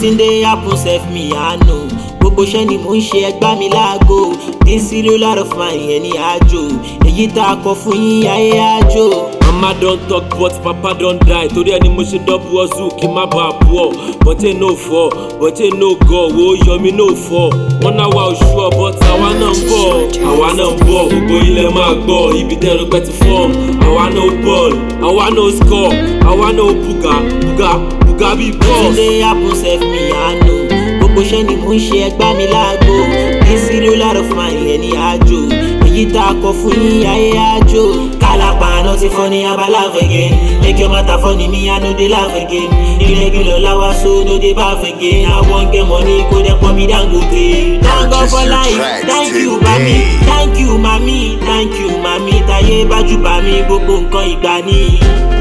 wetin dey happen sef me i know gbogbo iṣẹ́ ni mò ń ṣe ẹgbá mi láago this zero lot of my ẹni àjò èyí tá a kọ fún yín ayé àjò. Mama don talk but papa don die torí ẹni mo ṣe double hustle kí n má bàa bọ̀ bọ́tẹ́ no fọ́ bọ́tẹ́ no gọ̀ wo yọmi no fọ́ wọ́n náà wà oṣù ọ̀ but àwa náà ń bọ̀ àwa náà ń bọ̀ gbogbo ilẹ̀ máa gbọ́ ibi tẹ́rù pẹ́ ti fọ́ọ̀m àwa no ball àwa no score àwa no buga buga buga bí wetin boss. dey happen sef me i know gbogbo iṣẹ́ ni mò ń ṣe ẹgbá mi láago this zero lot of my ẹni àjò èyí tá a kọ fún yín ayé àjò. kálápá náà ti fọ́ ní abala again make your matter funny me i no dey laugh again irregular lawa so no dey baff again i wan get money kó dẹ́ pọ̀ mi dangote. thank God for Purchase your life tracks thank you mami today. thank you mami thank you mami táyé bájú bá mi gbogbo nǹkan ìgbà ni.